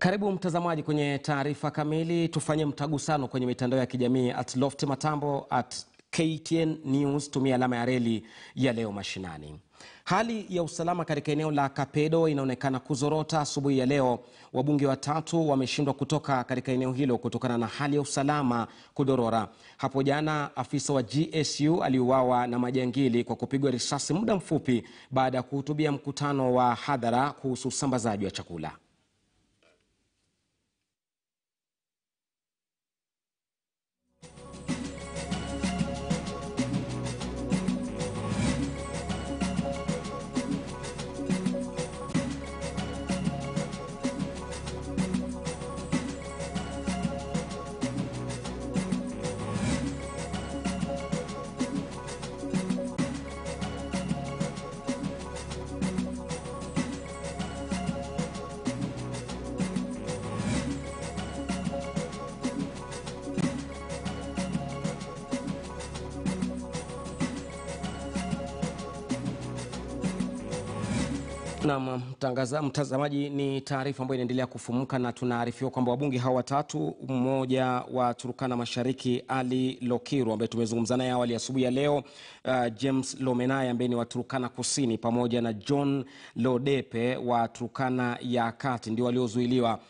Karibu mtazamaji kwenye taarifa kamili. Tufanye mtagusano kwenye mitandao ya kijamii at Loft Matambo at KTN News, tumia alama ya reli ya leo mashinani. Hali ya usalama katika eneo la Kapedo inaonekana kuzorota asubuhi ya leo. Wabunge watatu wameshindwa kutoka katika eneo hilo kutokana na hali ya usalama kudorora. Hapo jana afisa wa GSU aliuawa na majangili kwa kupigwa risasi muda mfupi baada ya kuhutubia mkutano wa hadhara kuhusu usambazaji wa chakula. Naam, mtangaza mtazamaji, ni taarifa ambayo inaendelea kufumuka na tunaarifiwa kwamba wabunge hao watatu, mmoja wa Turukana Mashariki Ali Lokiru ambaye tumezungumza naye awali asubuhi ya leo, uh, James Lomenai ambaye ni wa Turukana Kusini pamoja na John Lodepe wa Turukana ya Kati ndio waliozuiliwa